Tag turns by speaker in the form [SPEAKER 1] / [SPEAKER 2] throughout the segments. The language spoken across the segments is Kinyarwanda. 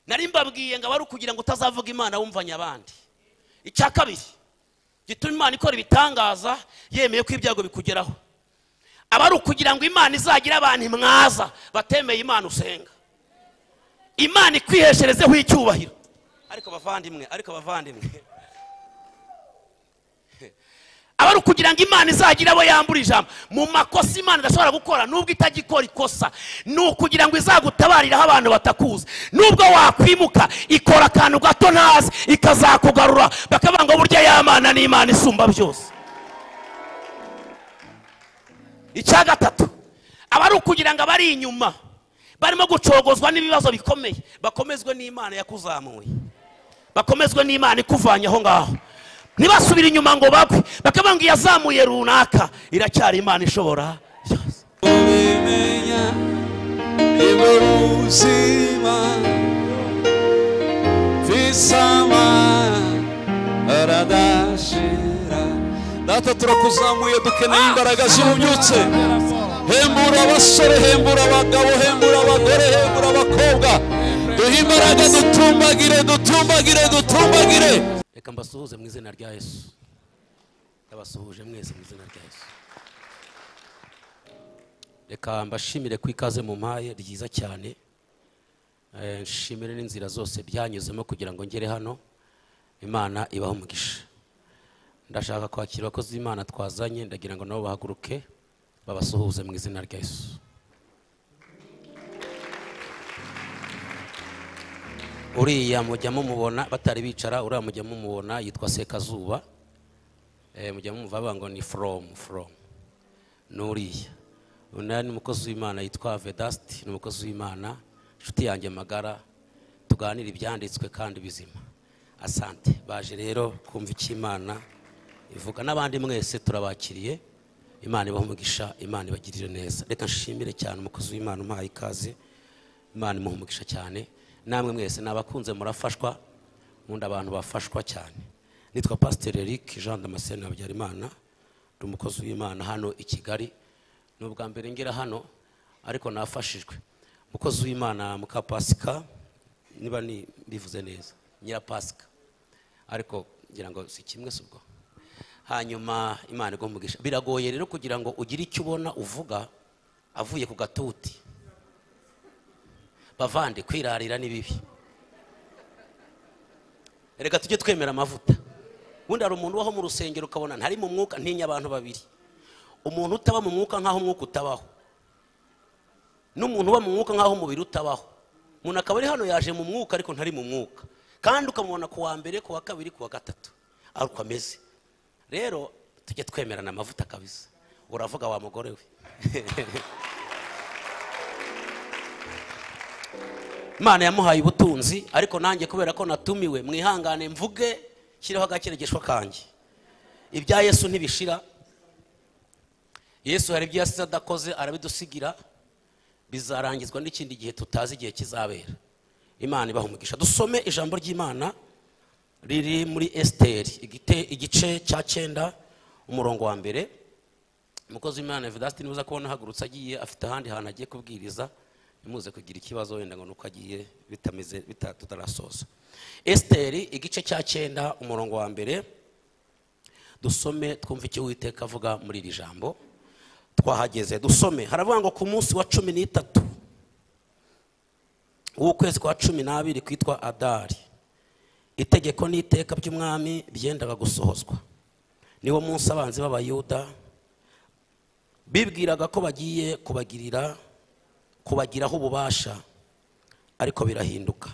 [SPEAKER 1] nari mbabwiye ngo aba ari ukugira ngo utazavuga imana wumvanye abandi icya kabiri gituma imana ikora ibitangaza yemeye ko ibyago bikugeraho aba ari ukugira ngo imana izagire abantu mwaza batemeye imana usenga imana ikwihesherezeho icyubahiro ariko abavandimwe ariko abavandimwe aba ari ukugira ngo imana izagire abo yambura ijambo mu makosa imana idashobora gukora nubwo itagikora ikosa ni ukugira ngo izagutabariraho abantu batakuzi nubwo wakwimuka ikora akantu gato ntazi ikazakugarura bakavuga ngo burya y'amana ni imana isumba byose icya gatatu aba ari ukugira ngo abari inyuma barimo gucogozwa n'ibibazo bikomeye bakomezwe n'imana yakuzamuye bakomezwe n'imana ikuvanye aho ngaho ntibasubire inyuma ngo bagwe bakavuga ngo iyazamuye runaka iracyari imana ishobora byose
[SPEAKER 2] ubimenya nibwo buzima visama aradashira data turakuzamuye dukeneye imbaraga zihubyutse hembura abasore hembura abagabo hembura abagore hembura abakobwa duhe imbaraga dutumbagire dutumbagire dutumbagire
[SPEAKER 1] reka mbasuhuze mu izina rya yesu ndabasuhuje mwese mu izina rya yesu reka mbashimire ko ikaze mu mpaye ryiza cyane Eh, nshimire n'inzira zose byanyuzemo kugira ngo ngere hano imana ibahe umugisha ndashaka kwakira abakozi b'imana twazanye ndagira ngo nabo bahaguruke babasuhuze mu izina rya yesu uriya mujya mumubona batari bicara uriya mujya mumubona yitwa sekazuba Eh, mujya mumva bavuga ngo ni from from ni uriya uyu ni umukozi w'imana yitwa vedasiti ni umukozi w'imana inshuti yanjye magara tuganira ibyanditswe kandi bizima asante baje rero kumva icyo imana ivuga n'abandi mwese turabakiriye imana ibaha umugisha, imana ibagirire neza reka nshimire cyane umukozi w'imana umpaye ikaze imana imuha umugisha cyane namwe mwese ni abakunze murafashwa ubundi abantu bafashwa cyane nitwa pasiteri eric jean damascene habyarimana ndi umukozi w'imana hano i kigali ni ubwa mbere ngera hano ariko nafashijwe umukozi w'imana muka pasika niba ni- mbivuze neza nyira pasika ariko ngira ngo si kimwe si ubwo hanyuma imana igomba biragoye rero kugira ngo ugire icyo ubona uvuga avuye ku gatuti bavande kwirarira ni bibi reka tujye twemera amavuta ubundi hari umuntu ubaho mu rusengero ukabona ntari mu mwuka ntinya abantu babiri umuntu utaba mu mwuka nk'aho umwuka utabaho n'umuntu uba mu mwuka nk'aho umubiri utabaho umuntu akaba ari hano yaje mu mwuka ariko ntari mu mwuka kandi ukamubona ku wa mbere ku wa kabiri ku wa gatatu ari uko ameze rero tujye twemerana amavuta kabisa uravuga wa mugore we imana yamuhaye ubutunzi ariko nanjye kubera ko natumiwe mwihangane mvuge shyireho agakeregeshwa kanjye ibya yesu ntibishira yesu hari ibyo yasize adakoze arabidusigira bizarangizwa n'ikindi gihe tutazi igihe kizabera imana ibaha umugisha dusome ijambo ry'imana riri muri esiteri igite- igice cya cyenda umurongo wa mbere umukozi w'imana vedasiti niba uza kubona ahagurutse agiye afite ahandi hantu agiye kubwiriza ntimuze kugira ikibazo wenda ngo nuko agiye bitameze bita- tutarasoza esiteri igice cya cyenda umurongo wa mbere dusome twumve icyo uwiteka avuga muri iri jambo twahageze dusome haravuga ngo ku munsi wa cumi n'itatu w'ukwezi kwa cumi n'abiri kwitwa adari itegeko n'iteka by'umwami byendaga gusohozwa niwo munsi abanzi b'abayuda bibwiraga ko bagiye kubagirira kubagiraho ububasha ariko birahinduka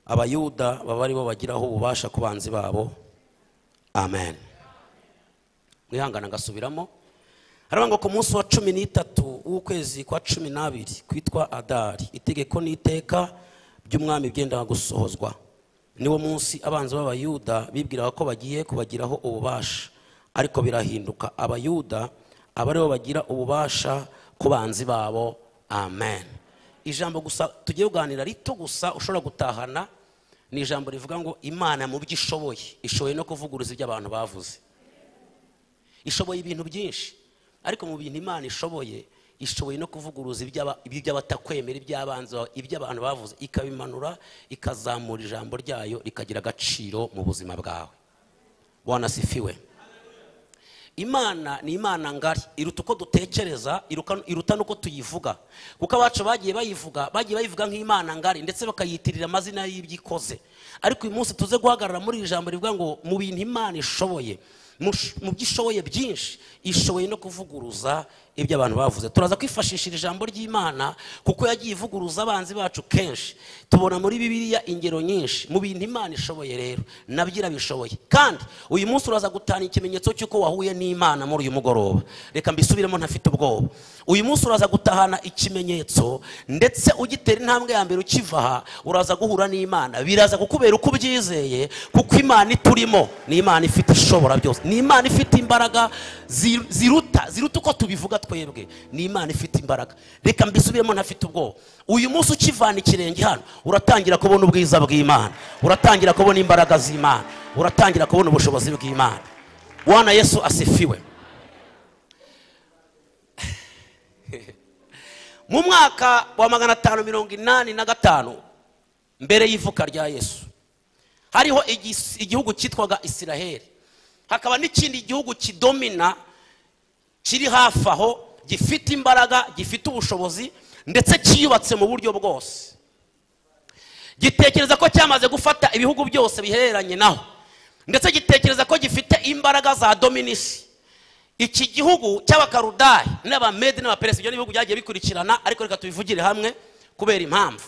[SPEAKER 1] abayuda baba aribo bagiraho ububasha ku banzi babo amen mwihangana ngasubiramo haravuga ngo ku munsi wa cumi n'itatu w'ukwezi kwa cumi n'abiri kwitwa adari itegeko n'iteka by'umwami byendaga gusohozwa niwo munsi abanzi b'abayuda bibwiraga ko bagiye kubagiraho ububasha ariko birahinduka abayuda aba aribo bagira ububasha ku banzi babo amen ijambo gusa tugiye kuganira rito gusa ushobora gutahana ni ijambo rivuga ngo imana mu byo ishoboye ishoboye no kuvuguruza ibyo abantu bavuze ishoboye ibintu byinshi ariko mu bintu imana ishoboye ishoboye no kuvuguruza iby'aba- iby'abatakwemera iby'abanzi bawe iby'abantu bavuze ikabimanura ikazamura ijambo ryayo rikagira agaciro mu buzima bwawe bwana sifiwe imana ni imana ngari iruta uko dutekereza iruka- iruta n'uko tuyivuga kuko abacu bagiye bayivuga bagiye bayivuga nk'imana ngari ndetse bakayitirira amazina y'ibyo ikoze ariko uyu munsi tuze guhagarara muri iri jambo rivuga ngo mu bintu imana ishoboye mu sh- mu byo ishoboye byinshi ishoboye no kuvuguruza ibyo abantu bavuze turaza kwifashisha iri jambo ry'imana kuko yagiye ivuguruza abanzi bacu kenshi tubona muri bibiliya ingero nyinshi mu bintu imana ishoboye rero nabyo irabishoboye kandi uyu munsi uraza gutana ikimenyetso cy'uko wahuye n'imana muri uyu mugoroba reka mbisubiremo ntafite ubwoba uyu munsi uraza gutahana ikimenyetso ndetse ugitera intambwe ya mbere ukiva aha uraza guhura n'imana biraza kukubera uko ubyizeye kuko imana iturimo ni imana ifite ishobora byose ni imana ifite imbaraga zi- ziruta ziruta uko tubivuga twebwe ni imana ifite imbaraga reka mbisubiremo ntafite ubwoba uyu munsi ukivana ikirenge hano uratangira kubona ubwiza bw'imana uratangira kubona imbaraga z'imana uratangira kubona ubushobozi bw'imana bwana yesu asifiwe mu mwaka wa magana atanu mirongo inani na gatanu mbere y'ivuka rya yesu hariho igis- igihugu cyitwaga isiraheli hakaba n'ikindi gihugu kidomina kiri hafi aho gifite imbaraga gifite ubushobozi ndetse cyiyubatse mu buryo bwose gitekereza ko cyamaze gufata ibihugu byose bihereranye naho ndetse gitekereza ko gifite imbaraga za dominisi iki gihugu cy'abakarudayi n'abamedi n'abaperesi ibyo ni ibihugu byagiye bikurikirana ariko reka tubivugire hamwe kubera impamvu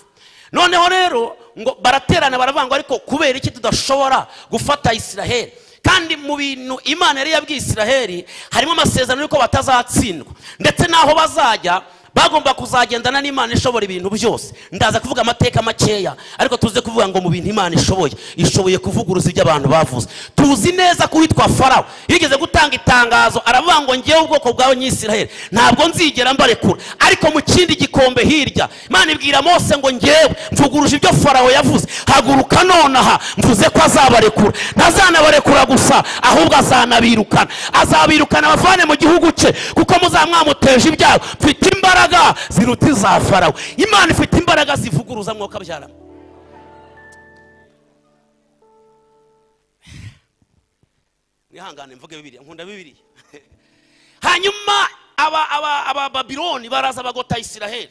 [SPEAKER 1] noneho rero ngo baraterana baravuga ngo ariko kubera iki tudashobora gufata isiraheli kandi mu bintu imana yari yabwiye isiraheli harimo amasezerano y'uko batazatsindwa ndetse n'aho bazajya bagomba kuzagendana n'imana ishobora ibintu byose ndaza kuvuga amateka makeya ariko tuze kuvuga ngo mu bintu imana ishoboye ishoboye kuvuguruza ibyo abantu bavuze tuzi neza ko uwitwa farawo yigeze gutanga itangazo aravuga ngo ngewe ubwoko bwawe nyisiraheli ntabwo nzigera mbarekura ariko mu kindi gikombe hirya imana ibwira mose ngo ngewe mvuguruje ibyo farawo yavuze haguruka nonaha mvuze ko azabarekura ntazanabarekura gusa ahubwo azanabirukana azabirukana abavane mu gihugu cye kuko muzaba mwamuteje ibyago mfite imbaraga ziruta iza farawo imana ifite imbaraga zivuguruza mwuka byarama mwihangane mvuge bibiriya nkunda bibiriya hanyuma aba aba aba babiloni baraza bagota isiraheli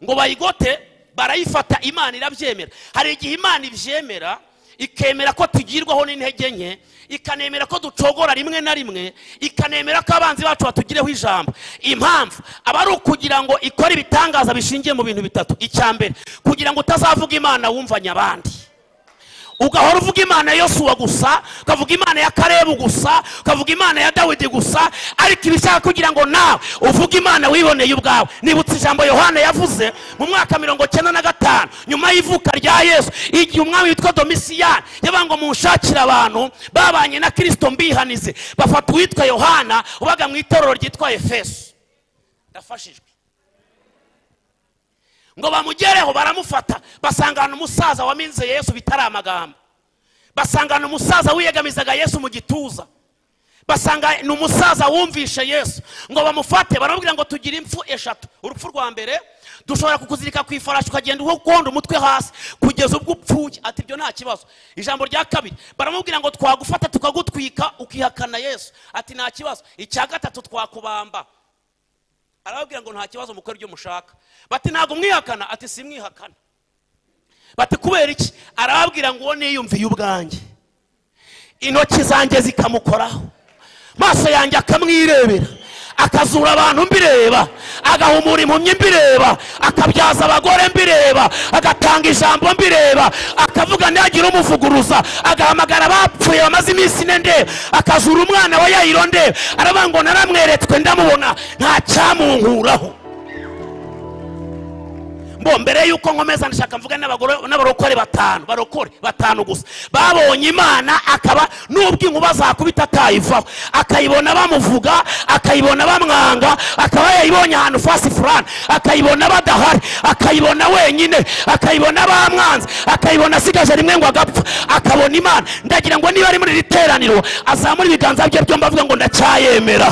[SPEAKER 1] ngo bayigote barayifata imana irabyemera hari igihe imana ibyemera ikemera ko tugirwaho n'intege nke ikanemera ko ducogora rimwe na rimwe ikanemera ko abanzi bacu batugireho ijambo impamvu aba ari ukugira ngo ikore ibitangaza bishingiye mu bintu bitatu icya mbere kugira ngo utazavuga imana wumvanye abandi ugahora uvuga imana ya yosuwa gusa ukavuga imana ya karebu gusa ukavuga imana ya dawidi gusa ariko iba ishaka kugira ngo nawe uvuge imana wiboneye ubwawe nibutse ijambo yohana yavuze mu mwaka mirongo cyenda na gatanu nyuma y'ivuka rya yesu igihe umwami witwa domisiyani yabaga ngo munshakire abantu babanye na kirisito mbihanize bafata uwitwa yohana ubaga mu itorero ryitwa efeso ndafashijwe ngo bamugereho baramufata basangana umusaza waminze yesu bitari amagambo basangana umusaza wiyegamizaga yesu mu gituza basanga ni umusaza wumvishe yesu ngo bamufate baramubwira ngo tugire impfu eshatu urupfu rwa mbere dushobora kukuzirika ku ifarashi ukagenda ukonda umutwe hasi kugeza ubwo upfuye ati ibyo nta kibazo ijambo rya kabiri baramubwira ngo twagufata tukagutwika ukihakana yesu ati nta kibazo icya gatatu twakubamba arababwira ngo nta kibazo mukore ibyo mushaka bati ntabwo mwihakana ati simwihakana bati kubera iki arababwira ngo uwo niyumviye ubwanjye intoki zanjye zikamukoraho maso yanjye akamwirebera akazura abantu mbireba agahumura impumyi mbireba akabyaza abagore mbireba agatanga ijambo mbireba akavuga ntiyagira umuvuguruza agahamagara abapfuye bamaze iminsi ine ndeba akazura umwana wa yayiro ndeba aravuga ngo naramweretswe ndamubona nta cyamunkuraho mbo mbere y'uko nkomeza ndashaka mvuga n'abagore- n'abarokore batanu barokore batanu gusa babonye imana akaba n'ubwo inkuba zakubita atayivaho akayibona bamuvuga akayibona bamwanga akaba yayibonye ahantu fasi furani akayibona badahari akayibona wenyine akayibona bamwanze akayibona asigaje rimwe ngo agapfa akabona imana ndagira ngo niba ari muri iri teraniro azamura ibiganza bye byombi avuga ngo ndacyayemera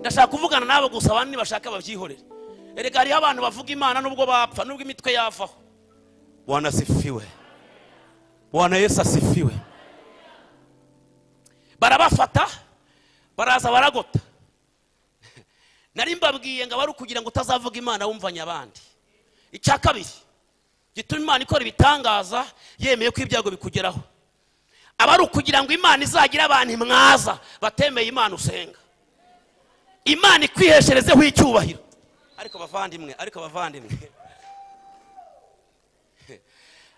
[SPEAKER 1] ndashaka kuvugana n'abo gusa abandi bashaka babyihorere erega hariho abantu bavuga imana nubwo bapfa nubwo imitwe yavaho bwana asifiwe bwana yesu asifiwe barabafata baraza baragota nari mbabwiye ngo abari kugira ngo utazavuga imana wumvanya abandi icya kabiri gituma imana ikora ibitangaza yemeye ko ibyago bikugeraho aba ari ukugira ngo imana izagire abantu mwaza batemeye imana usenga imana ikwihesherezeho icyubahiro ariko bavandimwe ariko bavandimwe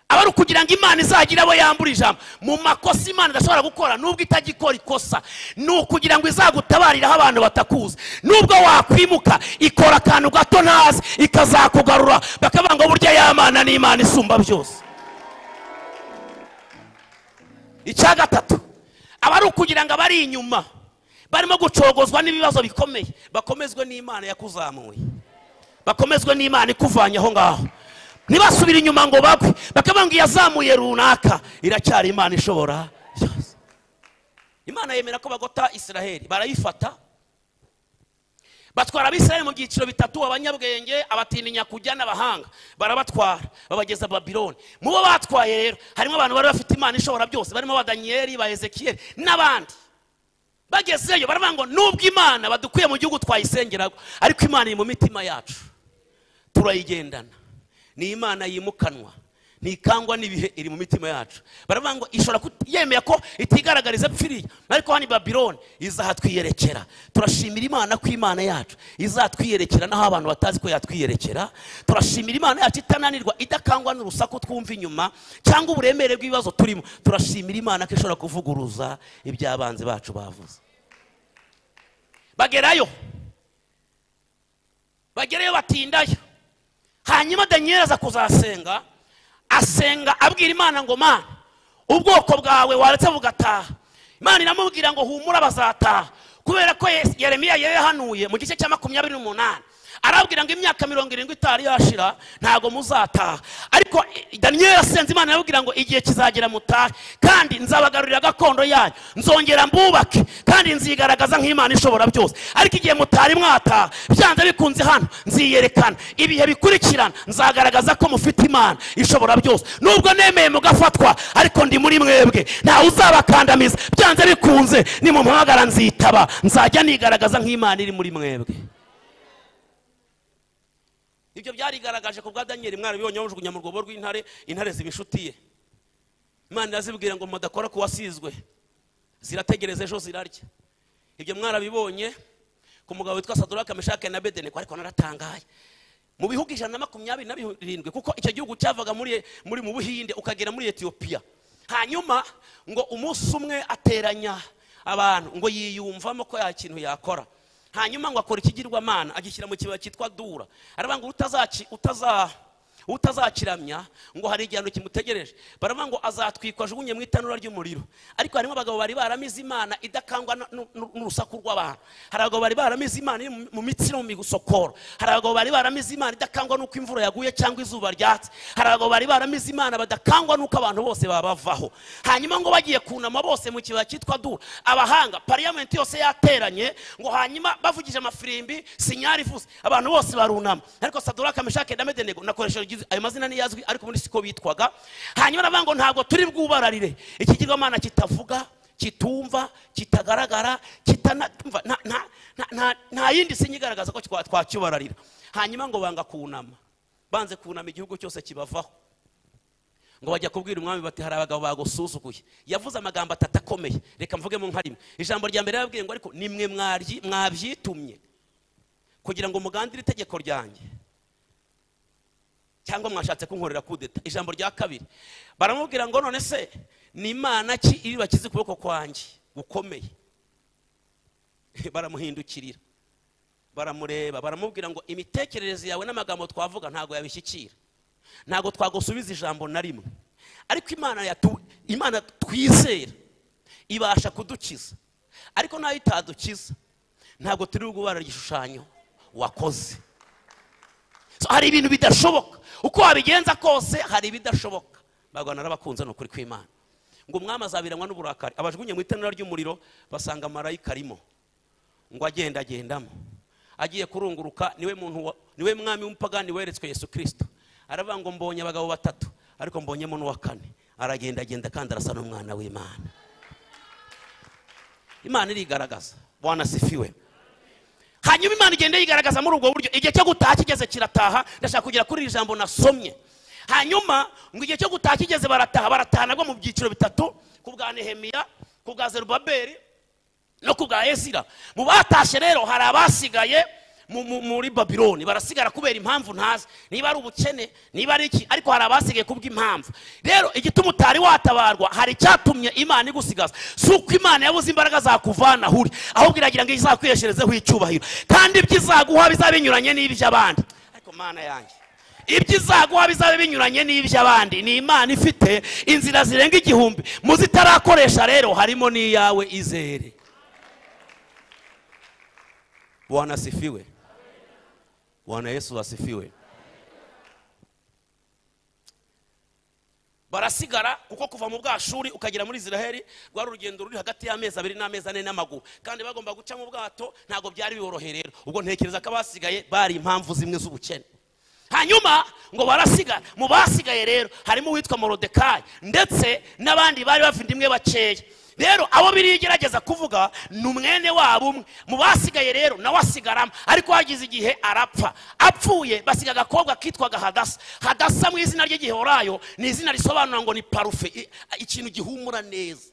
[SPEAKER 1] aba ari ukugira ngo imana izagire abo yambura ijambo mu makosa imana idashobora gukora nubwo itagikora ikosa ni ukugira ngo izagutabariraho abantu batakuzi nubwo wakwimuka ikora akantu gato ntazi ikazakugarura bakavuga ngo burya yamana ni imana isumba byose icya gatatu aba ari ukugira ngo abari inyuma barimo gucogozwa n'ibibazo bikomeye bakomezwe n'imana yakuzamuye bakomezwe n'imana ikuvanye aho ngaho ntibasubire inyuma ngo bagwe bakavuga ngo iyazamuye runaka iracyari imana ishobora byose imana yemera ko bagota israheli barayifata batwara abisiraheli mu byiciro bitatu abanyabwenge abatinya kujya n'abahanga barabatwara babageza babiloni mu bo batwaye rero harimo abantu bari bafite imana ishobora byose barimo ba daniyeli ba ezekiyeli n'abandi bagezeyo baravuga ngo nubwo imana badukuye mu gihugu twayisengeraga ariko imana iri mu mitima yacu turayigendana ni imana yimukanwa ntikangwa n'ibihe iri mu mitima yacu baravuga ngo ishobora yemeye ko itigaragariza pfiriya ariko hano i babiloni izatwiyerekera turashimira imana ko imana yacu izatwiyerekera n'aho abantu batazi ko yatwiyerekera turashimira imana yacu itananirwa idakangwa n'urusaku twumva inyuma cyangwa uburemere bw'ibibazo turimo turashimira imana ko ishobora kuvuguruza iby'abanzi bacu bavuze bagerayo bagerayo batindayo hanyuma daniyeli aza kuzasenga asenga abwira imana ngo mana ubwoko bwawe waretse bugataha imana iramubwira ngo humura bazataha kubera ko yeremiya yahanuye mu gice cya makumyabiri n'umunani arabwira ngo imyaka mirongo irindwi itari yashira ntabwo muzataha ariko daniyeli asenze imana arabwira ngo igihe kizagera mutahe kandi nzabagarurira gakondo yanyu nzongera mbubake kandi nzigaragaza nk'imana ishobora byose ariko igihe mutari mwataha byanze bikunze hano nziyerekana ibihe bikurikirana nzagaragaza ko mufite imana ishobora byose nubwo nemeye mugafatwa ariko ndi muri mwebwe ntawe uzabakandamiza byanze bikunze ni mu muhagara nzitaba nzajya nigaragaza nk'imana iri muri mwebwe ibyo byarigaragaje ku bwa daniyeli mwarabibonye bamujugunya mu rwobo rw'intare intare ziba inshuti ye imana irazibwira ngo mudakora ku wasizwe zirategereza ejo zirarya ibyo mwarabibonye ku mugabo witwa saduraka meshake na bedeneko ariko naratangaye mu bihugu ijana na makumyabiri na birindwi kuko icyo gihugu cyavaga muri muri mu buhinde ukagera muri etiyopiya hanyuma ngo umunsi umwe ateranya abantu ngo yiyumvamo ko ya kintu yakora hanyuma ngo akora ikigirwamana agishyira mu kibaya cyitwa dura aravuga ngo utazakiramya ngo hari igihano kimutegereje baravuga ngo azatwikwa ajugunye mu itanura ry'umuriro ariko harimo abagabo bari baramize imana idakangwa n'urusaku rw'abantu hari abagabo bari baramize imana mu mitsi no mu migusokoro hari abagabo bari baramize imana idakangwa n'uko imvura yaguye cyangwa izuba ryatse hari abagabo bari baramize imana badakangwa n'uko abantu bose babavaho hanyuma ngo bagiye kunama bose mu kibaya cyitwa dura abahanga pariyamenti yose yateranye ngo hanyuma bavugije amafirimbi sinyari ivuze abantu bose barunama ariko saduraka meshake na medenego nakoresheje ayo mazina ntiyazwi ariko ubundi siko bitwaga hanyuma aravuga ngo ntabwo turi bwubararire ikigirwamana kitavuga kitumva kitagaragara kitanatumva nta yindi sinya igaragaza ko twakibararira hanyuma ngo banga kunama banze kunama igihugu cyose kibavaho ngo bajya kubwira umwami bati hari abagabo bagusuzuguye yavuze amagambo atatu akomeye reka mvugemo nka rimwe ijambo rya mbere yababwiye ngo ariko nimwe mwabyitumye kugira ngo mugandire itegeko ryanjye cyangwa mwashatse kunkorera kudeta ijambo rya kabiri baramubwira ngo none se ni imana ki iri bakize ukuboko kwanjye gukomeye baramuhindukirira baramureba baramubwira ngo imitekerereze yawe n'amagambo twavuga ntabwo yabishyikira ntabwo twagusubiza ijambo na rimwe ariko imana imana twizera ibasha kudukiza ariko nayo itadukiza ntabwo turi bugubara igishushanyo wakoze hari ibintu bidashoboka uko wabigenza kose hari ibidashoboka barwana n'abakunze ni ukuri kw'imana ngo umwami azabiranywa n'uburakari abajugunye mu itanura ry'umuriro basanga marayika arimo ngo agendagendamo agiye kurunguruka niwe muntu wa- niwe mwami w'umupagani weretswe yesu kirisito aravuga ngo mbonye abagabo batatu ariko mbonyemo n'uwa kane aragendagenda kandi arasa n'umwana w'imana imana irigaragaza bwana sifiwe hanyuma imana igenda yigaragaza muri ubwo buryo igihe cyo gutaha kigeze kirataha ndashaka kugera kuri iri jambo nasomye hanyuma ngo igihe cyo gutaha kigeze barataha barataha nabwo mu byiciro bitatu ku bwa nehemiya ku bwa zerubaberi no ku bwa ezira mu batashye rero hari abasigaye mu- mu- muri babiloni barasigara kubera impamvu ntazi niba ari ubukene niba ari iki ariko hari abasigaye kubw'impamvu rero igituma utari watabarwa hari icyatumye imana igusigaza si uko imana yabuze imbaraga zakuvana aho uri ahubwo iragira ngo izakwiyeshyerezeho icyubahiro kandi ibyo izaguha bizaba binyuranye n'iby'abandi ariko mana yanjye ibyo izaguha bizaba binyuranye n'iby'abandi ni imana ifite inzira zirenga igihumbi mu zitarakoresha rero harimo n'iyawe izere bwana asifiwe bwana yesu asifiwe barasigara kuko kuva mu bwashuri ukagera muri israheli rwari urugendo ruri hagati y'amezi abiri n'amezi ane n'amaguru kandi bagomba guca mu bwato ntabwo byari biboroheye rero ubwo ntekereza ko abasigaye bari impamvu zimwe z'ubukene hanyuma ngo barasigara mu basigaye rero harimo uwitwa morodekayi ndetse n'abandi bari bavindimwe bakeya rero abo biriya igerageza kuvuga ni umwene wabo umwe mu basigaye rero nawe asigaramo ariko hagize igihe arapfa apfuye basiga agakobwa kitwaga hadasa hadasa mu izina ry'igihehorayo ni izina risobanura ngo ni parufe i- ikintu gihumura neza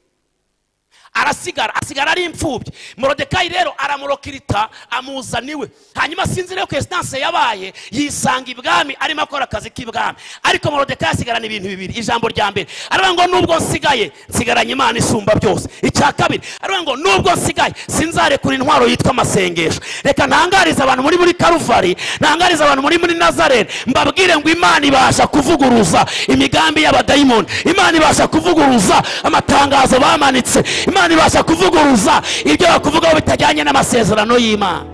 [SPEAKER 1] arasigara asigara ari imfubyi morodekayi rero aramurokirita amuzana iwe hanyuma sinzi rero ko esitanse yabaye yisanga ibwami arimo akora akazi k'ibwami ariko morodekayi asigarana ibintu bibiri ijambo rya mbere aravuga ngo nubwo nsigaye nsigaranye imana isumba byose icya kabiri aravuga ngo nubwo nsigaye sinzarekura intwaro yitwa amasengesho reka ntangarize abantu muri muri karuvari ntangarize abantu muri muri nazarene mbabwire ngo imana ibasha kuvuguruza imigambi y'abadayimoni imana ibasha kuvuguruza amatangazo bamanitse imana ibasha kuvuguruza ibyo bakuvugaho bitajyanye n'amasezerano y'imana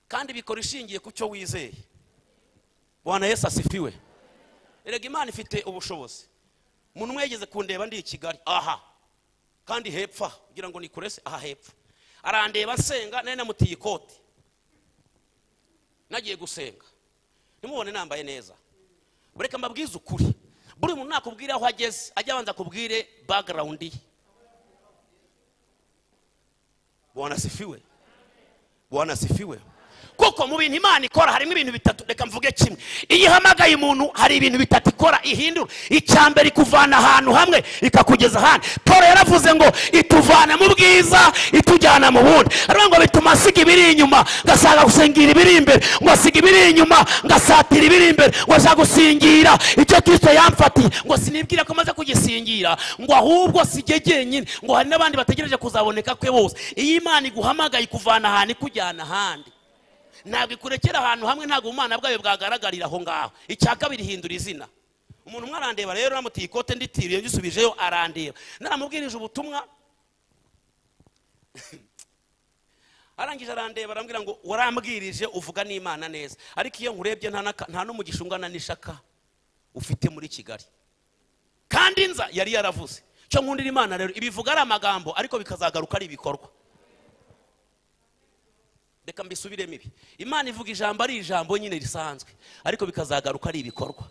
[SPEAKER 1] kandi bikora ishingiye ku cyo wizeye bwana yesu asifiwe erega imana ifite ubushobozi umuntu umwe yageze kundeba ndi i kigali aha kandi hepfo aha, kugira ngo nikurese aha hepfo arandeba nsenga nari namutiye ikoti nagiye gusenga ntimubone nambaye neza bureka mbabwize ukuri buri muntu nakubwire aho ageze ajya abanza akubwire bagarawundi ye bwana sifiwe bwana sifiwe kuko mu bintu imana ikora harimo ibintu bitatu reka mvuge kimwe iyo ihamagaye umuntu hari ibintu bitatu ikora ihindura icya mbere ikuvana ahantu hamwe ikakugeza ahandi paul yaravuze ngo ituvana mu bwiza itujyana mu bundi aravuga ngo bituma asiga ibiri inyuma ngashaka gusingira ibiri imbere ngo asiga ibiri inyuma ngasatira ibiri imbere ngo ashaka gusingira icyo kristo yamfatiye ngo sinibwire ko maze kugisingira ngo ahubwo si jye jyenyine ngo hari n'abandi bategereje kuzaboneka kwe bose iyo imana iguhamagaye ikuvana ahantu ikujyana ahandi ntabwo ikurekera ahantu hamwe ntabwo ubumana bwayo bwagaragarira aho ngaho icya kabiri hindura izina umuntu umwe arandeba rero namutiye ikote nditiriye ngisubijeyo arandeba naramubwirije ubutumwa arangije arandeba arambwira ngo warambwirije uvuga n'imana neza ariko iyo nkurebye nta n'aka- nta n'umugisha ungana n'ishaka ufite muri kigali kandi nza yari yaravuze cyo nkundira imana rero ibivuga ari amagambo ariko bikazagaruka ari ibikorwa reka mbisubiremo ibi imana ivuga ijambo ari ijambo nyine risanzwe ariko bikazagaruka ari ibikorwa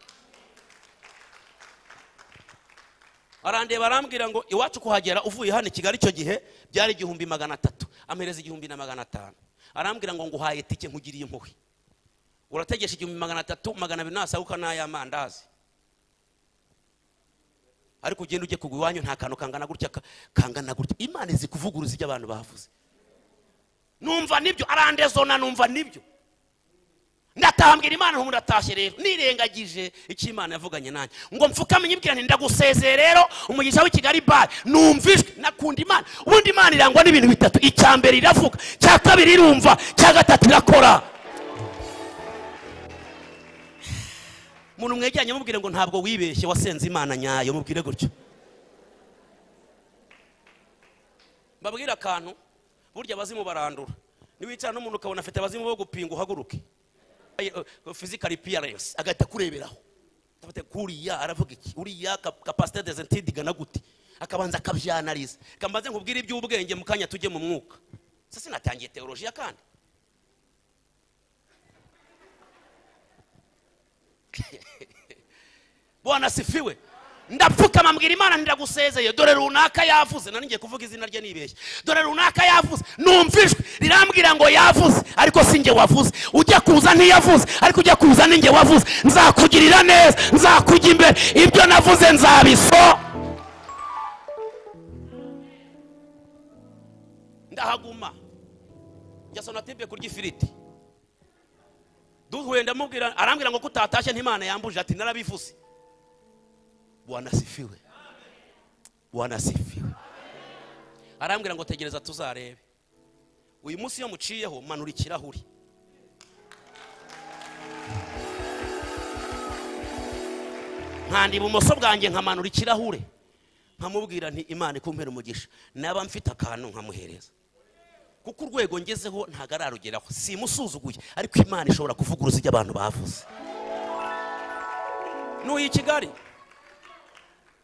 [SPEAKER 1] arandeba arambwira ngo iwacu kuhagera uvuye hano i kigali icyo gihe byari igihumbi magana atatu ampereza igihumbi na magana atanu arambwira ngo nguhaye itike nkugiriye impuhwe urategesha igihumbi magana atatu magana abiri nasaguka n'ay'amandazi ariko ugenda ujye kugwa iwanyu nta kantu kangana gutya ka- kangana gutya imana izi kuvuguruza ibyo abantu bavuze numva nibyo arandezona numva nibyo ndatambwira imana ntubu ndatashye rero nirengagije icyo imana yavuganye nanjye ngo mfukame nyibwira nti ndagusezeye rero umugisha w'i kigali bare numvijwe nakunda imana ubundi imana irangwa n'ibintu bitatu icya mbere iravuga icya kabiri irumva icya gatatu irakora umuntu mwegeranye mubwire ngo ntabwo wibeshye wasenze imana nyayo mubwire gutyo mbabwire akantu burya abazimu barandura niwicara n'umuntu ukabona afite abazimu bo gupinga uhaguruke fizikari piyarensi agahita akureberaho Afite kuriya aravuga iki uriya kapasite dezentidi igana gute akabanza akabyanariza kambaze nkubwire iby'ubwenge mu kanya tujye mu mwuka se sinatangiye teolojiya kandi bwana sifiwe ndapfukama mbwira imana ntiragusezeye dore runaka yavuze nari ngiye kuvuga izina rye nibeshye dore runaka yavuze numvijwe rirambwira ngo yavuze ariko si njye wavuze ujya kuza ntiyavuze ariko ujya kuza ni njye wavuze nzakugirira neza nzakujya imbere ibyo navuze nzabiso ndahaguma jasonatibe kurya ifiriti duhuye ndamubwira arambwira ngo kutatashye ntimana yambuje ati narabivuze bwana sifiwe bwana sifiwe arambwira ngo tegereza tuzarebe uyu munsi iyo muciyeho manura ikirahuri nkanda ibumoso bwanjye nkamanura ikirahure nkamubwira nti imana ikumpera umugisha naba mfite akantu nkamuhereza kuko urwego ngezeho ntabwo ararugeraho simusuzuguye ariko imana ishobora kuvuga uruzi abantu bavuze n'uyu i kigali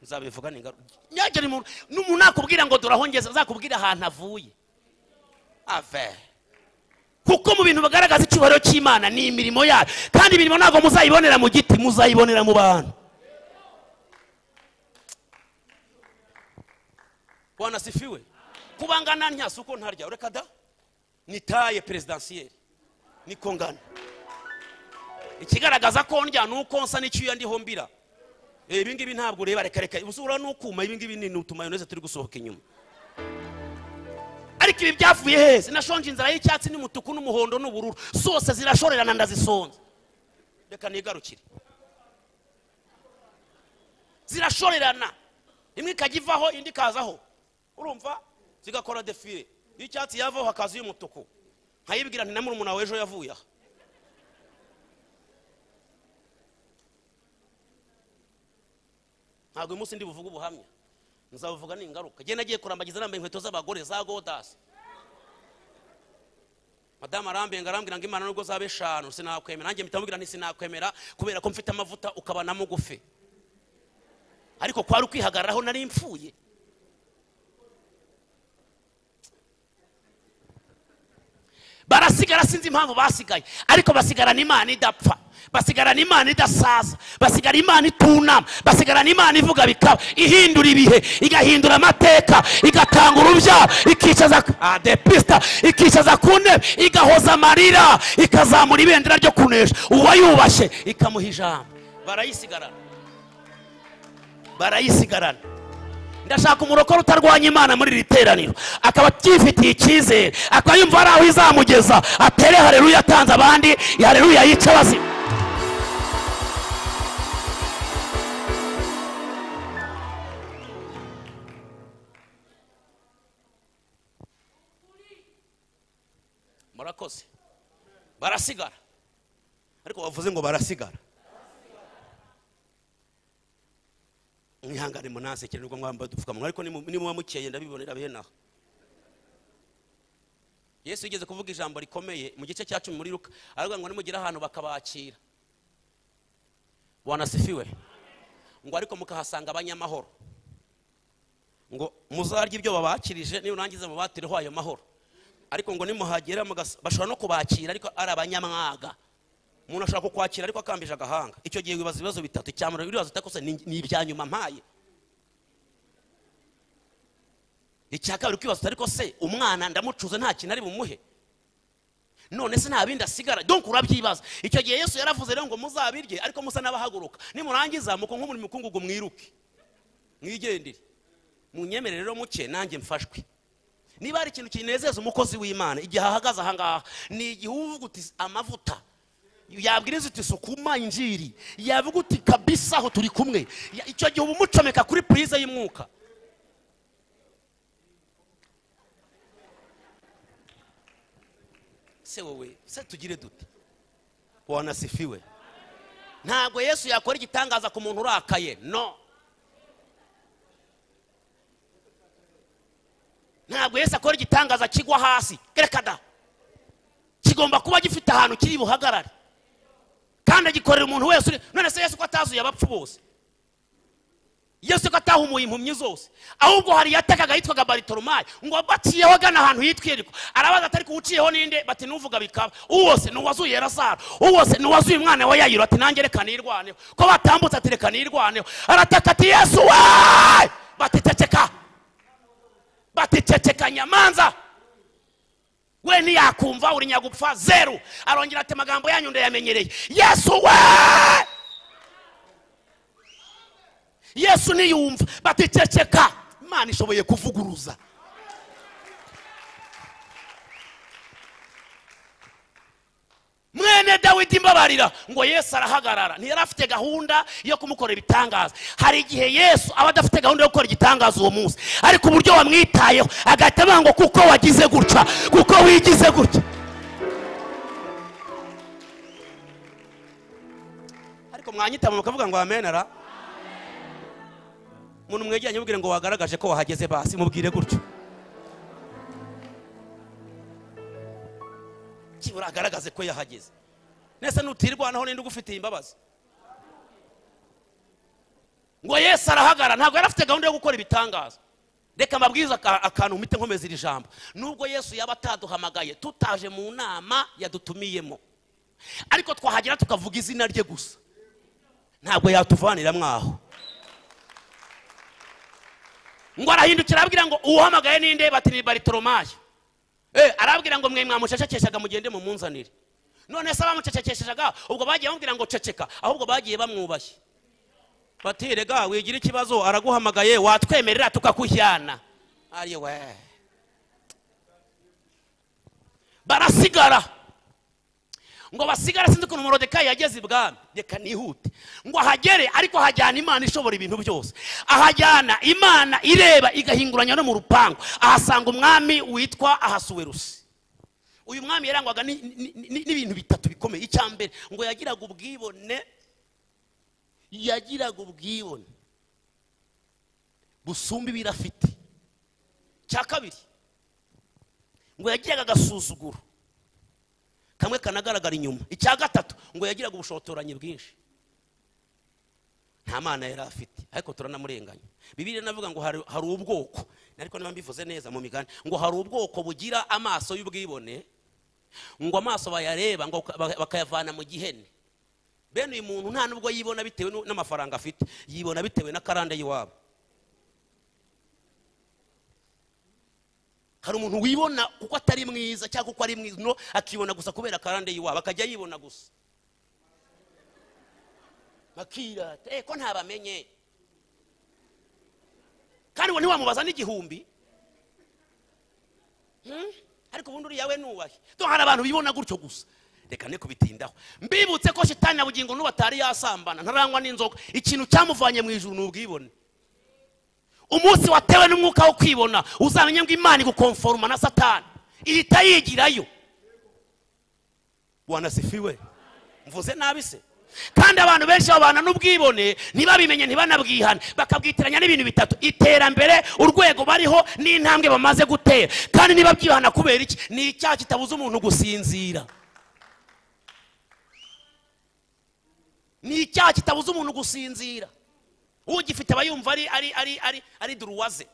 [SPEAKER 1] nzabivuga ni ingaruka nyagera umuntu n'umuntu nakubwira ngo durahongeze azakubwira ahantu avuye ave kuko mu bintu bagaragaza icyubahiro cy'imana ni imirimo yayo kandi imirimo ntabwo muzayibonera mu giti muzayibonera mu bantu wanasifiwe kubangana ntyasi uko ntarya ureka da ni taye perezidansiyeri niko ngana ikigaragaza ko ndya ni uko nsa n'icyuya ndiho mbira ibi ngibi ntabwo ureba reka reka ubusura ni ukuma ibi ngibi ni utuma yoneze turi gusohoka inyuma ariko ibi byavuye heza inashonje inzara y'icyatsi n'umutuku n'umuhondo n'ubururu zose zirashorerana ndazisonza reka nigarukire zirashorerana imwe ikajya ivaho indi ikazaho urumva zigakora defire y'icyatsi yavaho hakaza iy'umutuku nkayibwira nti na murumuna wawe ejo yavuye aha ntabwo uyu munsi ndi buvuge ubuhamya nzabuvuga ni ingaruka genda agiye kurambagiza arambaye inkweto z'abagore za godasi madamu arambuye ngo arambwira ngo imana nubwo zaba eshanu sinakwemera nanjye mpita mubwira nti sinakwemera kubera ko mfite amavuta ukaba na mugufi ariko kwari ukwihagararaho nari mfuye barasigara sinzi impamvu basigaye ariko basigarana imana idapfa basigarana imana idasaza basigara imana itunama basigarana imana ivuga bikaba ihindura ibihe igahindura amateka igatanga urubyaro ikicaza adepista ikicaza ku ntebe igahoza amarira ikazamura ibendera ryo kunesha uwayubashye ikamuha ijambo barayisigarana barayisigarana ndashaka umurokore utarwanya imana muri iri teraniro akaba abyifitiye icyizere akaba yumva hari aho izamugeza atere hareruya atanze abandi hareruya yica bazima murakoze barasigara ariko bavuze ngo barasigara mwihangane munasekere nubwo mwambaye udupfukamunwa ariko nimuba mukeye ndabibonera bene aha yesu yigeze kuvuga ijambo rikomeye mu gice cya cumi muri ruka aravuga ngo nimugire ahantu bakabakira wanasifiwe ngo ariko mukahasanga abanyamahoro ngo muzarye ibyo babakirije nirangiza mubatireho ayo mahoro ariko ngo nimuhagera bashobora no kubakira ariko ari abanyamwaga umuntu ashobora kukwakira ariko akambije agahanga icyo gihe wibaza ibibazo bitatu icyamura ibibazo utakoze ni ibya nyuma mpaye icya kabiri ukibaza uti ariko se umwana ndamucuze nta kintu ari bumuhe none se nta bindi asigara donk urabyibaza icyo gihe yesu yaravuze rero ngo muzabirye ariko musa n'abahaguruka nimurangiza muko nk'umurimo mukungugu mwiruke mwigendere munyemerere rero muke nanjye mfashwe niba hari ikintu kinezeza umukozi w'imana igihe ahagaze ahangaha ni igihe uvuga uti amavuta yabwiriza uti sukuma injiri yavuga uti kabisa aho turi kumwe icyo gihe uba umucomeka kuri purize y'umwuka se wowe se tugire dute wanasifiwe ntabwo yesu yakora igitangaza ku muntu urakaye no ntabwo yesu akora igitangaza kigwa hasi reka da kigomba kuba gifite ahantu kiri buhagarare kandi agikorera umuntu wese uri none se yesu ko atazuye abapfu bose yesu ko atahumuye impumyi zose ahubwo hari yatekaga yitwaga baritoromayi ngo baciyeho agana ahantu hitwa yeriko arabaza atari uciyeho ninde bati nuvuga bikaba uwose ni uwazuye erasara uwose ni uwazuye umwana wa yayiro ati nange reka nirwaneho ko batambutse ati reka nirwaneho arataka ati yesu we bati ceceka bati ceceka nyamanza we ntiyakumva uri nyagupfa zeru arongera ati amagambo yanyu ndayamenyereye yesu we yesu niyumva bati ceceka imana ishoboye kuvuguruza mwene dawidi mbabarira ngo yesu arahagarara ntiyari afite gahunda yo kumukorera ibitangaza hari igihe yesu aba adafite gahunda yo gukora igitangaza uwo munsi ariko uburyo wamwitayeho agahita avuga ngo kuko wagize gutya kuko wigize gutya ariko mwanyitama mukavuga ngo amenera umuntu mwegeranye mubwire ngo wagaragaje ko wahageze basi mubwire gutyo kibura agaragaze ko yahageze nese nutirwanaho ninde ugufitiye imbabazi ngo yesu arahagarara ntabwo yari afite gahunda yo gukora ibitangaza reka mbabwize aka- akantu mpite nkomeza iri jambo nubwo yesu yaba ataduhamagaye tutaje mu nama yadutumiyemo ariko twahagera tukavuga izina rye gusa ntabwo yatuvanira mwaho ngo arahindukira arabwira ngo uwuhamagaye ninde bati ni baritoromayi Eh, arabwira ngo mwe mwamucecekeshaga mugende mumunzanire none se abamucecekeshaga ubwo bagiye bamubwira ngo ceceka ahubwo bagiye bamwubashye bati rega wigira ikibazo araguhamagaye watwemerera tukakujyana ari we barasigara ngo basigare sinzi ukuntu morodekayi yageze ibwami reka nihute ngo ahagere ariko ahajyana imana ishobora ibintu byose ahajyana imana ireba igahinguranya no mu rupangu ahasanga umwami witwa ahasuwerusi uyu mwami yarangwaga ni- ni- ni- n'ibintu bitatu bikomeye icya mbere ngo yagiraga ubwibone yagiraga ubwibone busumba ibiro afite cya kabiri ngo yagiraga agasuzuguro kamwe kanagaragara inyuma icya gatatu ngo yagiraga ubushotoranyi bwinshi nta mana yari afite ariko turanamurenganya bibiri navuga ngo hari, hari ubwoko ariko niba mbivuze neza mu migani ngo hari ubwoko bugira amaso y'ubwibone ngo amaso bayareba ngo baka- bakayavana mu gihene bene uyu muntu nta nubwo yibona bitewe n'u- n'amafaranga afite yibona bitewe na karande y'iwabo hari umuntu wibona kuko atari mwiza cyangwa kuko ari mwiza no akibona gusa kubera karande y'iwabo akajya yibona gusa bakirata eh ko ntabamenye kandi uwo ntiwamubaza n'igihumbi Hmm? ariko ubundi uriya we nubahe to hari abantu bibona gutyo gusa reka ne kubitindaho mbibutse ko shitani na bugingo n'ubu atari yasambana ntarangwa n'inzoka ikintu cyamuvanye mu ijuru ni ubwibone umunsi watewe n'umwuka wo kwibona uzamenye ngo imana igukonforoma na satani ihita yigirayo wanasifiwe mvuze nabi se kandi abantu benshi babana n'ubwibone ntibabimenye ntibanabwihane bakabwitiranya n'ibintu bitatu iterambere urwego bariho n'intambwe bamaze gutera kandi niba byihana kubera iki ni icyaha kitabuza umuntu gusinzira ni icyaha kitabuza umuntu gusinzira ugifite aba yumva ari ari ari ari ari duruwaze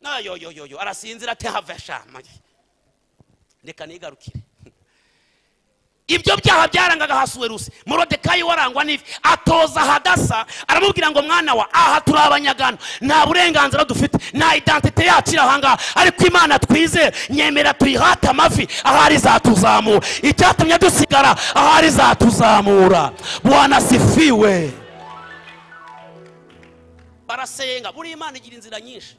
[SPEAKER 1] nayoyoyoyo arasinzira ati have shama reka nigarukire ibyo byaha byarangaga hasuwerusi morodekayi warangwa n'ivi atoza hadasa aramubwira ngo mwana wa aha turi abanyagano nta burenganzira dufite nta identite yacu iri ahangaha ariko imana twizere nyemera tuyihate amavi ahari izatuzamura icyatumye dusigara ahari izatuzamura bwana sifiwe barasenga buriya imana igira inzira nyinshi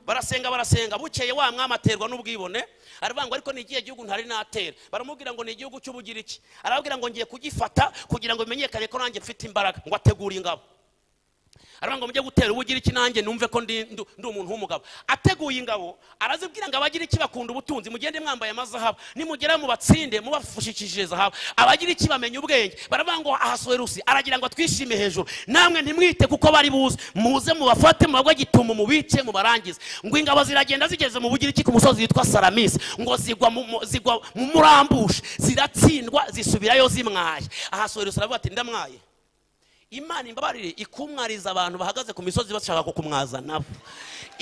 [SPEAKER 1] barasenga barasenga bukeye wa mwami aterwa n'ubwibone aravuga ngo ariko ni ikihe gihugu ntari natera baramubwira ngo ni igihugu cy'ubugiriki arababwira ngo ngiye kugifata kugira ngo bimenyekane ko nanjye mfite imbaraga ngo ategure ingabo aravuga ngo mujye gutera ubugiriki nanjye numve ko ndi ndu- ndi umuntu w'umugabo ateguye ingabo arazibwira ngo abagiriki bakunda ubutunzi mugende mwambaye amazahabu nimugera mu batsinde mubafushikishije zahabu abagiriki bamenya ubwenge baravuga ngo ahasohera usi aragira ngo twishime hejuru namwe ntimwite kuko bari buze muze mubafate mubagwe gitumo mubice mubarangize ngo ingabo ziragenda zigeze mu bugiriki ku musozi witwa saramisi ngo zigwa mu- mu- zigwa mu murambushe ziratsindwa zisubirayo zimwaye ahasohera usi aravuga ati ndamwaye imana imbabarire ikumwariza abantu bahagaze ku misozi bashaka kukumwaza nabo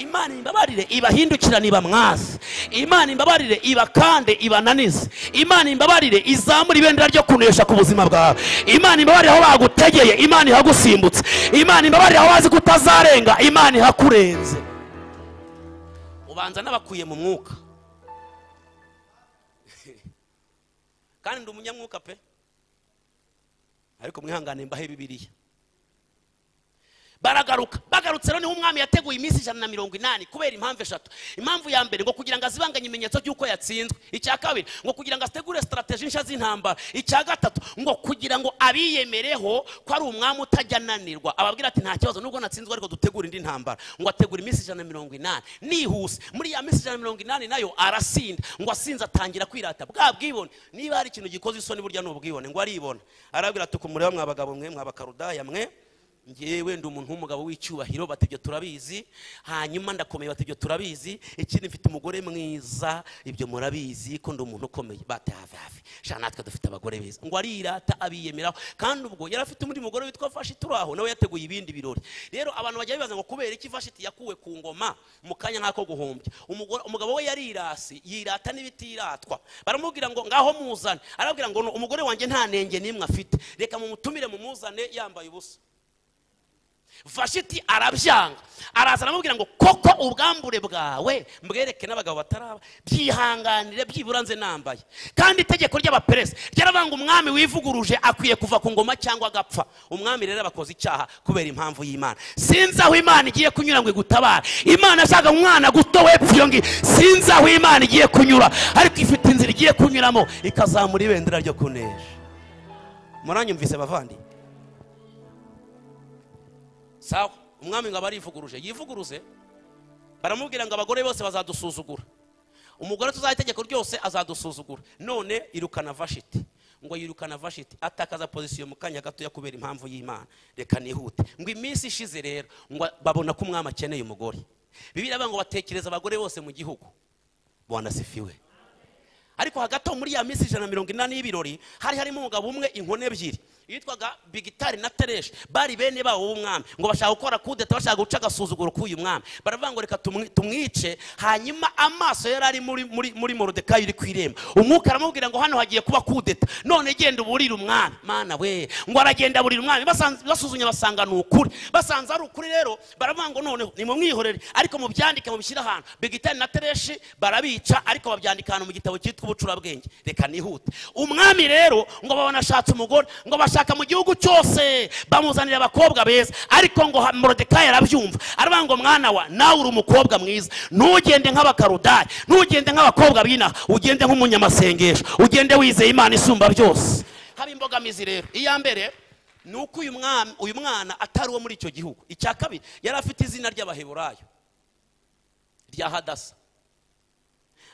[SPEAKER 1] imana imbabarire ibahindukirane ibamwaze imana imbabarire ibakande ibananize imana imbabarire izamura ibendera ryo kunesha ku buzima bwawe imana imbabarire aho bagutegeye imana ihagusimbutse imana imbabarire aho bazi ko utazarenga imana ihakurenze ubanza n'abakuye mu mwuka kandi ndi umunyamwuka pe ariko mwihangane mbahe bibiliya baragaruka bagarutse rero niho umwami yateguye iminsi ijana na mirongo inani kubera impamvu eshatu impamvu ya mbere ngo kugira ngo azibanganye ibimenyetso by'uko yatsinzwe icya kabiri ngo kugira ngo ategure sitarategi nshya z'intambara icya gatatu ngo kugira ngo abiyemereho ko ari umwami utajya ananirwa ababwira ati nta kibazo nubwo natsinzwe ariko dutegura indi ntambara ngo ategura iminsi ijana na mirongo inani nihuse muri ya minsi ijana na mirongo inani nayo arasinda ngo asinze atangira kwirata bwa bwibone niba hari ikintu gikoze isoni burya ni ubwibone ngo aribona arabwira ati kumureba mwa bagabo mwe mwa bakarudaya mwe ngewe ndi umuntu w'umugabo w'icyubahiro bati ibyo turabizi hanyuma ndakomeye bati ibyo turabizi ikindi mfite umugore mwiza ibyo murabizi ko ndi umuntu ukomeye bati hafi hafi shana natwe dufite abagore beza ngo arirata abiyemeraho kandi ubwo yari afite undi mugore witwa fashiti uri aho nawe yateguye ibindi birori rero abantu bajya bibaza ngo kubera iki fashiti yakuwe ku ngoma mu kanya nk'ako guhombya umugore- umugabo we yarirasi yirata n'ibitiratwa baramubwira ngo ngaho muzane arabwira ngo "No, umugore wanjye nta nenge n'imwe afite reka mumutumire mumuzane yambaye ubusa vashiti arabyanga araza aramubwira ngo koko ubwambure bwawe mbwereke n'abagabo bataraba byihanganire byibura nze nambaye kandi itegeko ry'abaperesi ryarabanga umwami wivuguruje akwiye kuva ku ngoma cyangwa agapfa umwami rero abakoze icyaha kubera impamvu y'imana sinzi aho imana igiye kunyura ngo igutabare imana yashaka umwana guto wepfo iyo ngiyo sinzi aho imana igiye kunyura ariko ifite inzira igiye kunyuramo ikazamura ibendera ryo kunesha muranyumvise bavandi sawa umwami ngo aba arivuguruje yivuguruze baramubwira ngo abagore bose bazadusuzugura umugore tuzaha itegeko ryose azadusuzugura none irukana vashiti ngo yirukana vashiti atakaza pozisiyo mu kanya gatoya kubera impamvu y'imana reka nihute ngo iminsi ishize rero ngo babona ko umwami akeneye umugore bibiri ngo batekereza abagore bose mu gihugu banasifiwe ariko hagati aho muri ya minsi ijana na mirongo inani y'ibirori hari harimo umugabo umwe inkone ebyiri yitwaga bigitari na tereshi bari bene babo b'umwami ngo bashaka gukora kudeta bashaka guca agasuzuguro k'uyu mwami baravuga ngo reka tumwi- tumwice hanyuma amaso yari ari muri muri muri morodekayi uri ku irembo umwuka aramubwira ngo hano hagiye kuba kudeta none genda uburire umwami mana we ngo aragenda aburira umwami basanze- basuzumye basanga ni ukuri basanze ari ukuri rero baravuga ngo noneho nimumwihorere ariko mubyandike mubishyire ahantu bigitari na tereshi barabica ariko babyandika ahantu mu gitabo cyitwa ubucurabwenge reka nihute umwami rero ngo babona ashatse umugore ngo bashaka mu gihugu cyose bamuzanira abakobwa beza ariko ngo ha- morodekayi arabyumva aravuga ngo mwana wa nawe uri umukobwa mwiza ntugende nk'abakarudari ntugende nk'abakobwa b'inaha ugende nk'umunyamasengesho ugende wizeye imana isumba byose haba imbogamizi rero iya mbere ni uko uyu mwami uyu mwana atari uwo muri icyo gihugu icya kabiri yari afite izina ry'abaheburayo rya hadasa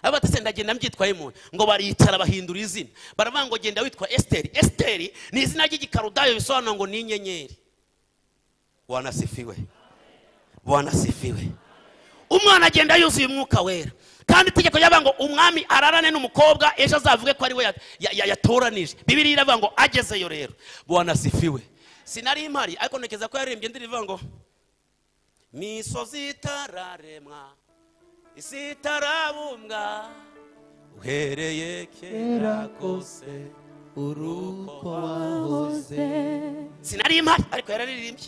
[SPEAKER 1] abatese ndagenda mbyitwaye muntu ngo baricara bahindura izina baravuga ngo genda witwa esiteri esiteri ni izina ry'igikarudayo bisobanura ngo ni inyenyeri wanasifiwe wanasifiwe umwana agenda yuzuye umwuka wera kandi itegeko ryavuga ngo umwami ararane n'umukobwa ejo azavuge ko ari we ya- ya- ya- yatoranije bibiri iravuga ngo agezeyo rero wanasifiwe sinari impari ariko ntekereza ko yaririmbye indirimbo ivuga ngo misozi itararemwa isi itarabumbwa uhereye kera kose uruko wahoze sinari impari ariko yararirimbye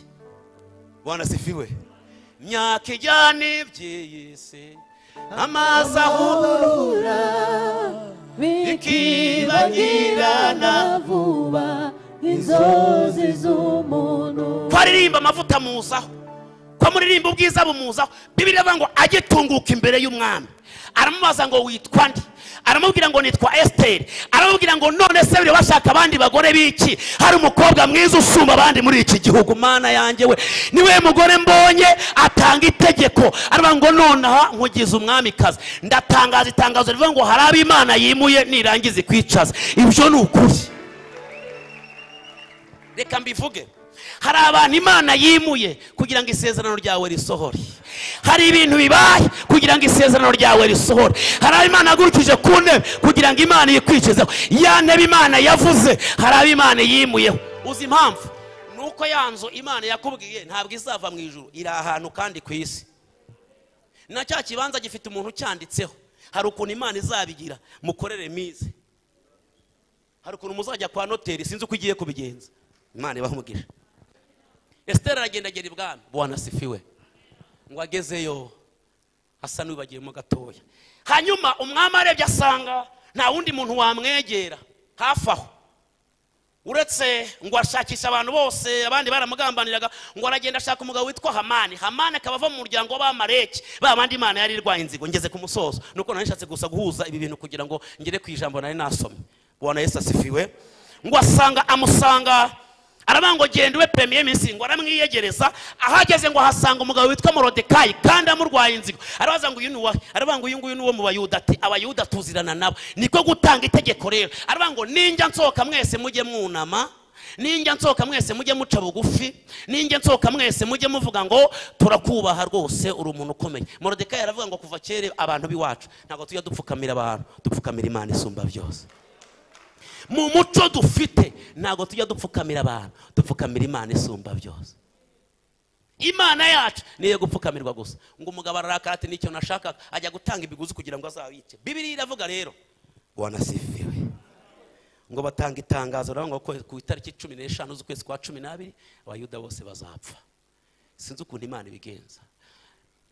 [SPEAKER 1] wanasifiwe myaka ijyana iby'iyi si amazi ahura
[SPEAKER 3] bikibagirana vuba inzozi z'umuntu
[SPEAKER 1] ko aririmba amavuta muzaho ko muririmba ubwiza bumuzaho bibiri iravuga ngo ajye tunguka imbere y'umwami aramubaza ngo witwa nde aramubwira ngo nitwa esiteri aramubwira ngo none se biri bashaka abandi bagore b'iki hari umukobwa mwiza usumba abandi muri iki gihugu mana yanjye we niwe mugore mbonye atanga itegeko aravuga ngo nonaha nkugize umwamikazi ndatangaza itangazo rivuga ngo hari abo imana yimuye nirangiza ikwicaza ibyo ni ukuri reka mbivuge hari abantu imana yimuye kugira ngo isezerano ryawe risohore hari ibintu bibaye kugira ngo isezerano ryawe risohore hari abo imana yagurukije ku ntebe kugira ngo imana yikwikizeho ya ntebe imana yavuze hari abo imana yimuyeho uzi impamvu ni uko ya nzu imana yakubwiye ntabwo izava mu ijuru iri ahantu kandi ku isi na cya kibanza gifite umuntu ucyanditseho hari ukuntu imana izabigira mukorere mize hari ukuntu muzajya kwa noteri sinzi uko ugiye kubigenza imana ibaha umugisha esiteri aragenda agera ibwami bwana sifiwe ngo agezeyo asa n'ubagiyemo gatoya hanyuma umwami arebye asanga nta wundi muntu wamwegera hafi aho uretse ngo ashakishe abantu bose abandi baramugambaniraga ngo aragenda ashaka umugabo witwa hamani hamani akaba ava mu muryango w'abamareki ba bandi imana yari irwaye inzigo ngeze ku musozo nuko nari nshatse gusa guhuza ibi bintu kugira ngo ngere ku ijambo nari nasomye bwana yesu asifiwe ngo asanga amusanga aravuga ngo genda ube premiye minsi ngo aramwiyegereza ahageze ngo ahasanga umugabo witwa morodekayi kandi amurwaye inzigo arabaza ngo uyu ni uwahe aravuga ngo uyu nguyu ni uwo mu bayuda ati abayuda tuzirana nabo niko gutanga itegeko rero aravuga ngo ninjya nsohoka mwese mujye mwunama ninjya nsohoka mwese mujye muca bugufi ninjya nsohoka mwese mujye muvuga ngo turakubaha rwose uri umuntu ukomeye morodekayi aravuga ngo kuva kera abantu b'iwacu ntabwo tujya dupfukamira abantu dupfukamira imana isumba byose mu muco dufite ntabwo tujya dupfukamira abantu dupfukamira imana isumba byose imana yacu niyo gupfukamirwa gusa ngo umugabo ararakara ati nicyo nashakaga ajya gutanga ibiguzi kugira ngo azabice bibiri iravuga rero wanasifiwe ngo batanga itangazo rero ngo ku itariki cumi n'eshanu z'ukwezi kwa cumi n'abiri abayuda bose bazapfa sinzi ukuntu imana ibigenza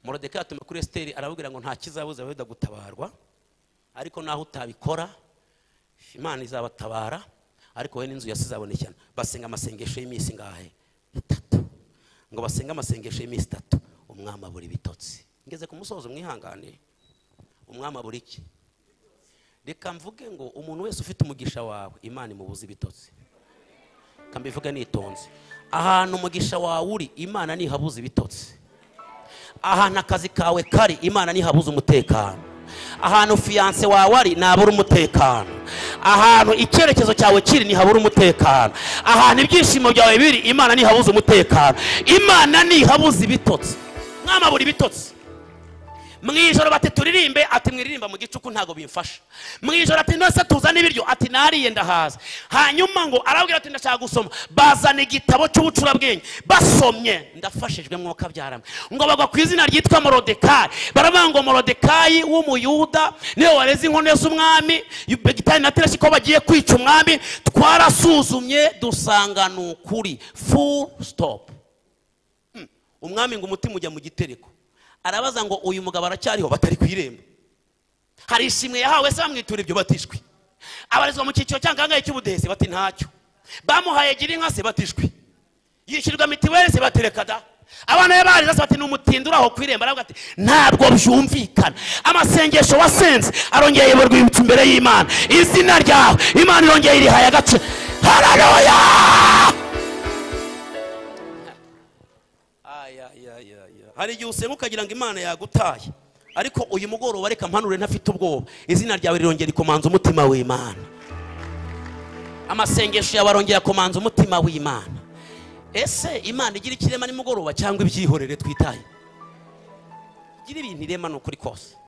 [SPEAKER 1] morodekayi atuma kuri esiteri arababwira ngo nta kizabuza abayuda gutabarwa ariko naho utabikora imana izabatabara ariko we n'inzu yasize abonekana basenga amasengesho y'iminsi ngahe itatu ngo basenge amasengesho y'iminsi itatu umwami abura ibitotsi ngeze ku musozo mwihangane umwami abura iki reka mvuge ngo umuntu wese ufite umugisha wawe imana imubuza ibitotsi kambivuge nitonze ahantu umugisha wawe uri imana ntihabuza ibitotsi ahantu akazi kawe kari imana ntihabuza umutekano ahantu fiyanse wawe ari ntabura umutekano ahantu icyerekezo cyawe kiri ntihabura umutekano ahantu ibyishimo byawe biri imana ntihabuze umutekano imana ntihabuze ibitotsi mwama buri bitotsi mu ijoro bati turirimbe ati mwiririmba mu gicuku ntabwo bimfasha mu ijoro ati ndetse tuzane ibiryo ati nariye ndahaza hanyuma ngo arabwira ati ndashaka gusoma bazana igitabo cy'ubucurabwenge basomye ndafashijwe mwuka byaramwe ngo bagwa ku izina ryitwa morodekayi baravuga ngo morodekayi w'umuyuda niwe wareze inkono z'umwami begitari na tereshi ko bagiye kwica umwami twarasuzumye dusanga ni ukuri full stop Hmm. umwami ngo umutima ujya mu gitereko arabaza ngo uyu mugabo aracyariho batari ku irembo hari ishimwe yahawe se bamwitura ibyo batishwe abarizwa mu cyiciro cy'angahe cy'ubudehe se bati ntacyo bamuhaye gira inka se batishwe yishyurwa mitiweli se batereka da abana be barize se bati ni umutindi uri aho ku irembo aravuga ati ntabwo byumvikana amasengesho wasenze arongeye ayoborwa ibitsi imbere y'imana izina ryawe imana irongeye irihaye agace hararoya Aya, aya, aya, aya. hari igihe usenga ukagira ngo imana yagutaye ariko uyu mugoroba reka mpanure ntafite ubwoba izina ryawe rirongera ikomanza umutima w'imana amasengesho yawe arongera akomanza umutima w'imana ese imana igira ikirema nimugoroba cyangwa ibyihorere twitaye igira ibintu irema ni ukuri kose